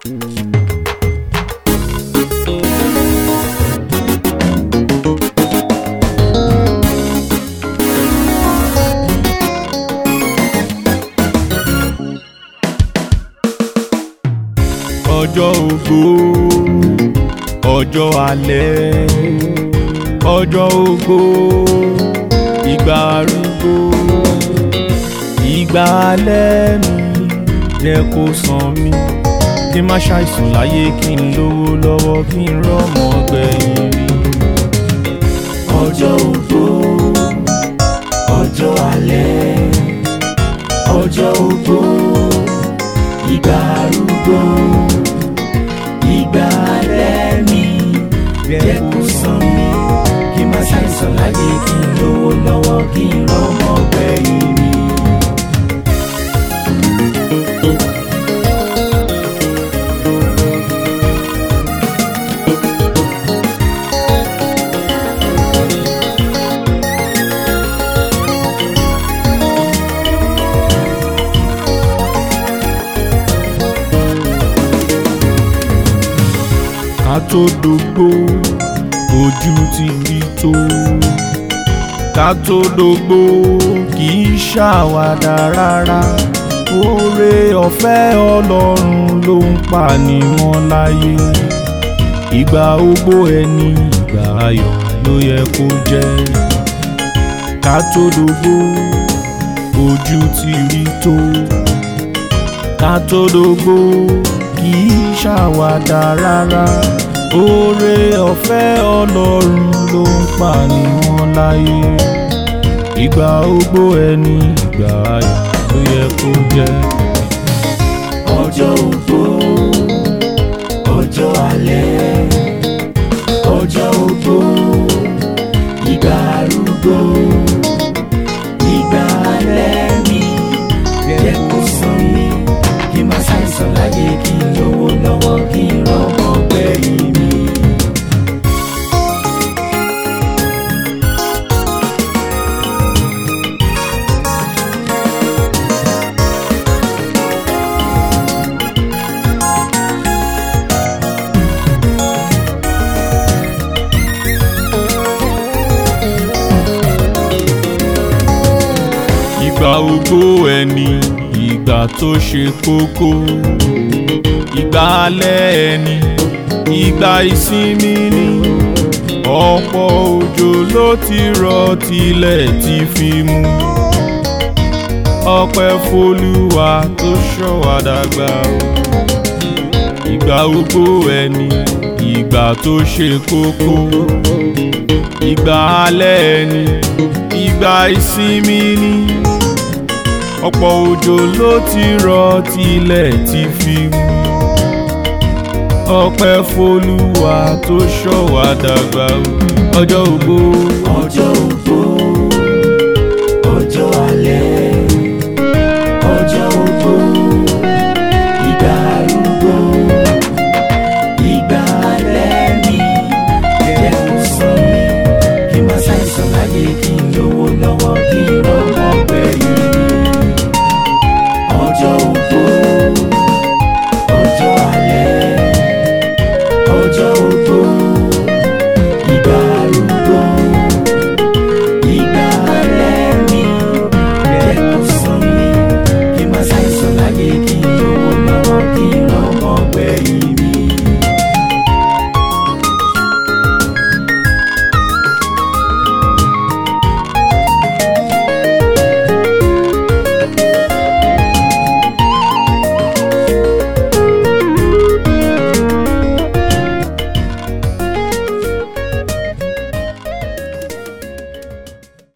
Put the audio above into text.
ọjọ́ ògo ọjọ́ alẹ́ ọjọ́ ògo ìgbà arúgbó ìgbà alẹ́ mi jẹ́ kó sàn mí kí n má ṣàìsùn láyé kí n lówó lọ́wọ́ kí n rọ́mọ gbẹ̀yìn rí. ọjọ́ ògo ọjọ́ alẹ́ ọjọ́ ògo ìgbà arúgbó ìgbà alẹ́ mi jẹ́ kó sàn mí kí n má ṣàìsàn láyé kí n lówó lọ́wọ́ kí n rọ́mọ gbẹ̀yìn mi. ká tó dógbó ojú ti rí tó ká tó dógbó kì í ṣàwàdà rárá oore ọ̀fẹ́ ọlọ́run ló ń pa ni wọ́n láyé ìgbà ogbó ẹni ìgbà ayọ̀ ló yẹ kó jẹ́ ká tó dógbó ojú ti rí tó ká tó dógbó kì í ṣàwàdà rárá oore ọ̀fẹ́ ọlọ́run ló ń pa ni wọ́n láyé ìgbà ogbó ẹni ìgbà ayọ̀ ló yẹ kó jẹ́. ọjọ́ ògo ọjọ́ alẹ́ ọjọ́ ògo ìgbà arúgbó ìgbà alẹ́ mi jẹ́ kó sàn mí kí n má ṣàìsàn láyé kí n lówó lọ́wọ́ kí n rọ́mọ gbẹ̀yìn mi. ìgbà ogbó ẹni ìgbà tó ṣe kókó ìgbà alẹ́ ẹni ìgbà ìsinmi ni ọ̀pọ̀ òjò ló ti rọ̀ tilẹ̀ ti fi mú ọpẹ́ f'Olúwa tó ṣọ́ wa dàgbà o ìgbà ogbó ẹni ìgbà tó ṣe kókó ìgbà alẹ́ ẹni ìgbà ìsinmi ni ọ̀pọ̀ òjò ló ti rọ̀ tilẹ̀ ti fi mú ọpẹ́ f'Olúwa tó ṣọ́ wa dàgbà o ọjọ́ ògbó ọjọ́ ògo ọjọ́ alẹ́ ọjọ́ ògo